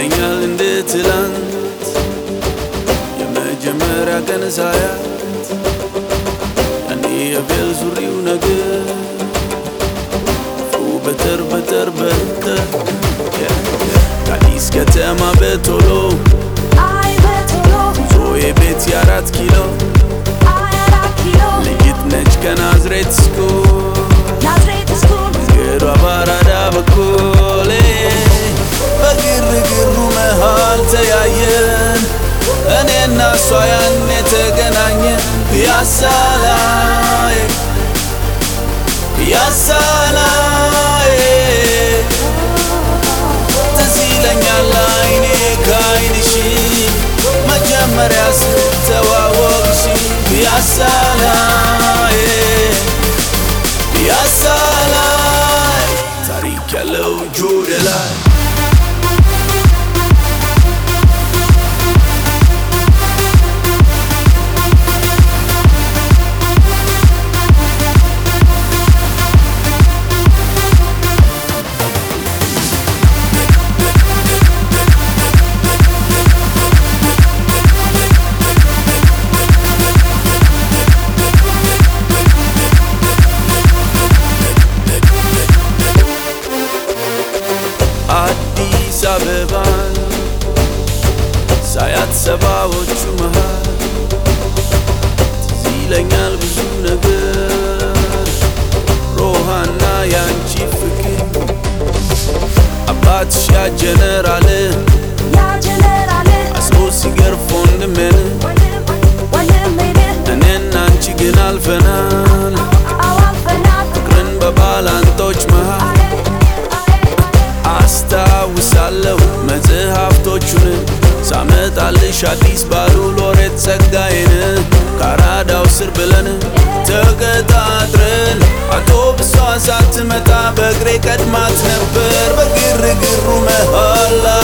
ይለኛል እንደ ትላንት የመጀመሪያ ቀን ሳያት ያኔ የቤል ሱሪው ነገር ፉ በተር በተር በተር ከአዲስ ከተማ በቶሎ አይ በቶሎ ዞዬ ቤት የአራት ኪሎ አይ አራት ኪሎ ልጅት ነች ከናዝሬት ስኩል ናዝሬት ስኩል ገዷ ባራዳ በኩል በግርግሩ መሃል ተያየን እኔና እሷ ያን የተገናኘን ፒያሳ ላይ ፒያሳ ላይ ትዝ ይለኛል አይኔ ከአይንሽ መጀመሪያ ስተዋወቅሽ ፒያሳ ላይ ፒያሳ ላይ ታሪክ ያለው ጆደ ላይ አዲስ አበባን ሳያት ሰባዎቹ መሃል ትዝ ይለኛል ብዙ ነገር ሮሃና ያንቺ ፍቅር አባትሽ ያ ጀነራል ያ ጀነራል አስሮ ሲገርፍ ወንድሜን ወንድም ወንድሜን እኔና አንቺ ግን አልፈናል አዋፈናት ፍቅርን በባላንጦች መሃል አስታውሳለሁ መጽሐፍቶቹን ሳመጣልሽ አዲስ ባሉ ሎሬት ጸጋዬን ከአራዳው ስር ብለን ተቀጣጥረን አውቶብሷ ሳትመጣ በእግሬ ቀድማት ነበር በግርግሩ መሃል